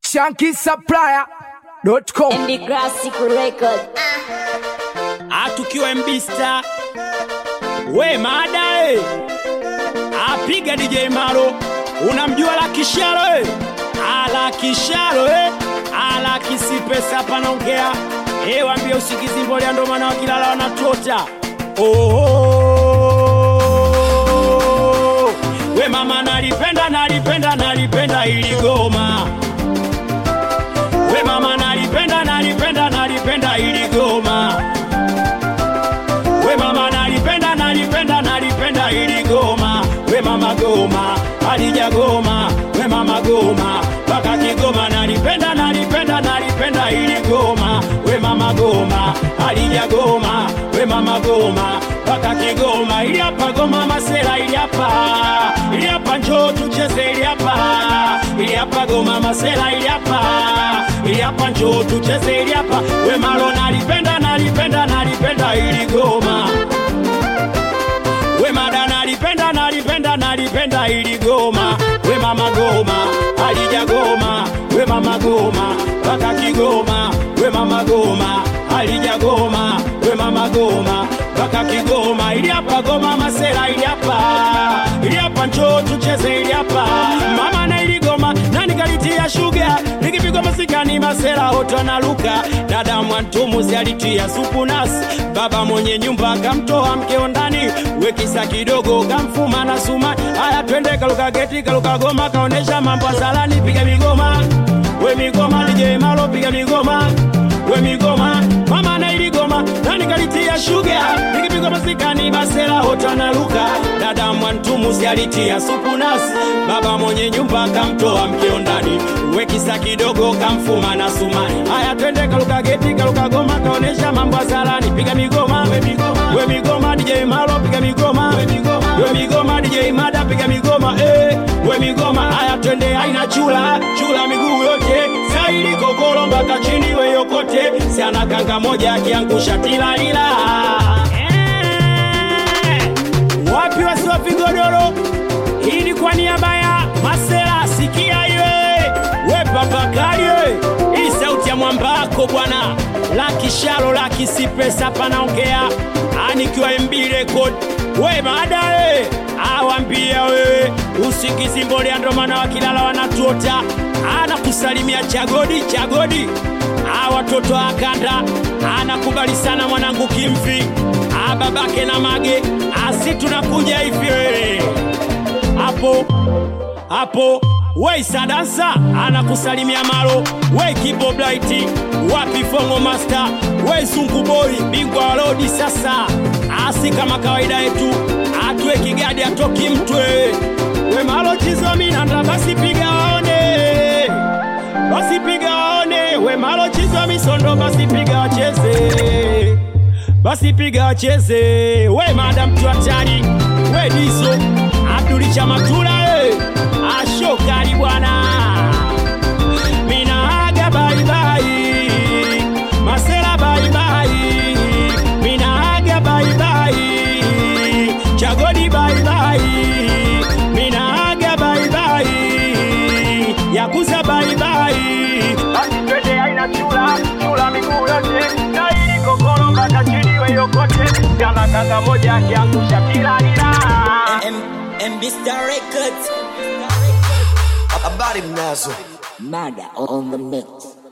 shankisupplier.com MB Classic Record. atukiwa mbista we mada e apiga DJ Maro unamjua la kisharo e ala kisharo e ala kisipesa panaongea e wambie usikizi mbolea ndo maana wakilala wanatota oh, we mama nalipenda nalipenda nalipenda ili goma we mama nalipenda nalipenda nalipenda ili goma we mama nalipenda nalipenda nalipenda ili goma we mama goma alija goma we mama goma mpaka kigoma nalipenda nalipenda nalipenda ili goma we mama goma alija goma we mama goma mpaka kigoma ili hapa goma masela ili hapa ili hapa njoo tucheze ili hapa ili hapa goma masela ili hapa ili hapa njoo tucheze ili hapa we malo nalipenda nalipenda nalipenda ili goma we mada nalipenda nalipenda nalipenda ili goma we mama goma alija goma we mama goma mpaka kigoma we mama goma alija goma we mama goma mpaka kigoma ili hapa goma masela ili hapa ili hapa njoo tucheze ili hapa mama na ili goma nani kalitia shuga nikipigwa masikani masela hoto na luka dada mwantumuzi alitia supu nasi baba mwenye nyumba akamtoa mkeo ndani wekisa kidogo kamfuma na suma haya twende kaluka geti kaluka goma kaonesha mambo asalani piga migoma we migoma DJ Malo piga migoma we migoma mama na iligoma nani kalitia shuga nikipigwa masikani basela hota na luka dada mwantumuzi alitia supu nasi baba mwenye nyumba kamtoa mkeo ndani wekisa kidogo kamfuma na suma haya twende kaluka geti kaluka goma kaonesha mambo asalani piga migoma we migoma we migoma DJ Malo piga migoma we migoma we migoma DJ Mada piga migoma eh we migoma haya twende aina chula chula miguu yote saili kokolo mpaka chini we yokote siana kanga moja akiangusha tilalila eh. wapi wasiwa vigodoro hii ni kwa niaba ya masela sikia iwe we papakali we hii sauti ya mwambako bwana laki shalo laki si pesa panaongea anikiwa mb record we baadaye awambia wewe usikizi mbolea ndo maana wakilala wanatuota anakusalimia chagodi chagodi a watoto akanda anakubali sana mwanangu kimvi a babake na mage asi tunakuja hivi wewe hapo hapo we sadansa anakusalimia malo we kiboblaiti wapi fongo master we zunguboi bingwa wa lodi sasa asi kama kawaida yetu atwe kigadi atoki mtwe we malo chizominanda basi piga waone basi piga waone we malo chizwa misondo basi piga wacheze basi piga wacheze we madam tuatari we diso abdulicha matula e ashokari bwana minaaga baibai masela baibai minaaga baibai chagodi baibai minaaga baibai yakuza baibai basi twende aina chula chula miguu yote na ili kokoro mpaka chini we yokote jana kanga moja akiangusha tilalila MB Star Records. habari mnazo Mada on the mix.